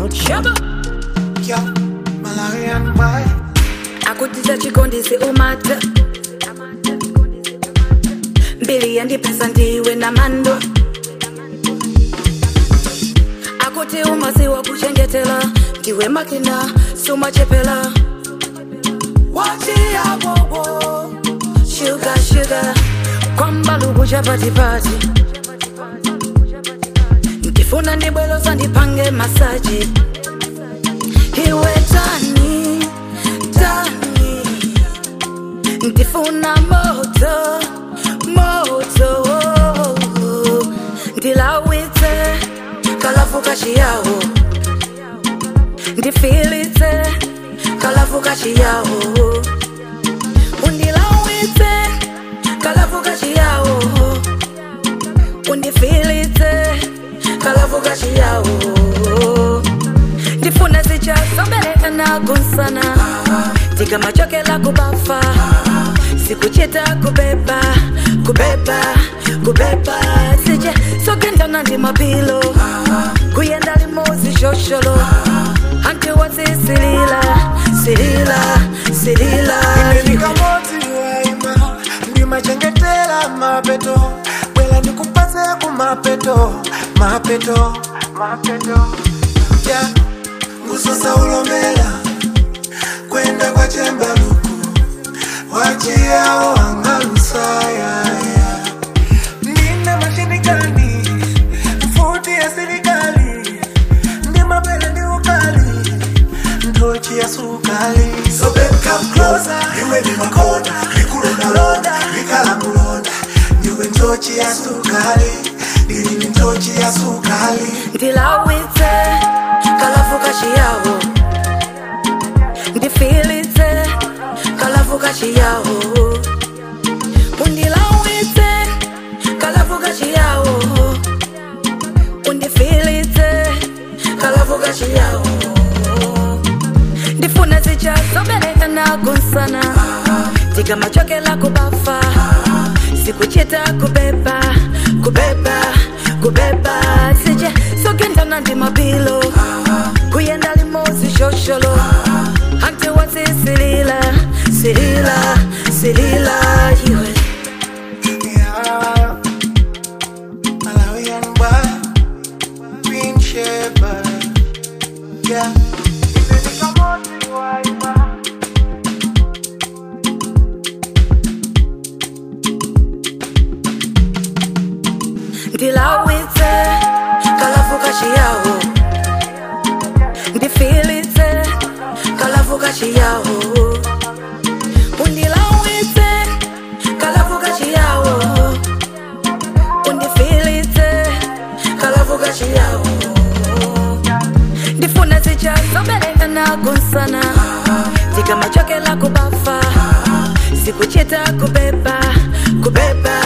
Shaba. Yo, Malawian boy. akutiza chikondisi umata mbili yandipesa ndiwe na mando akuti umasiwa kuchengetela ndiwe makina sumachepela wachiyawowo shuga shuga kwambaluku chapatipati ndifuna ndibweloza ndipange masaji iwe tani tani ndifuna moto moto ndilawitse kalafu kachiyawo ndifilitse kalafu kachiyawo undilawitse kalafu kachiyawo undifilitse kalafu kachiyawo ndifuna zichasobereka nagunsana tikamachokela kubafa sikuchita kubeba kubeba kubeba sije sogendana ndi mapilo kuyenda limozi shosholo anti wasisilila silila silila Ndikamoti waima, ndimachengetela mapeto. Bwela ndikupase ku mapeto, mapeto, mapeto. Ya, ngusosa ulomela, kwenda kwa chembaluku. Wachiao angalusaya, ya. Nina mashini gani, futi ya serikali. Ndi mapele ndi ukali, ntochi ya sukali. So babe come closer, iwe ni makona, nikulonda londa, nikala mulonda. Niwe ntochi ya sukali, nili ni ntochi ya sukali. ndilawitse kalafu kachiyawo ndifilitse kalafu kachiyawo undilawitse kalafu kachiyawo undifilitse kalafu kachiyawo ndifuna zichasobereka nagunsana tikamachokela kubafa sikuchita kubeba kubeba kubeba sije sogendana ndi mapilo kuyenda limozi shosholo anti wasisilila silila silila iwe Yeah. Malawian boy, Queen Shepherd. Yeah. Ndikamoti waima. ndilawitse kalafu kachiyawo ndifilitse kalafu kachiyawo undilawitse kalafu kachiyawo undifilitse kalafu kachiyawo ndifuna zichasobereka nagunsana tikamachokela kubafa sikuchita kubeba kubeba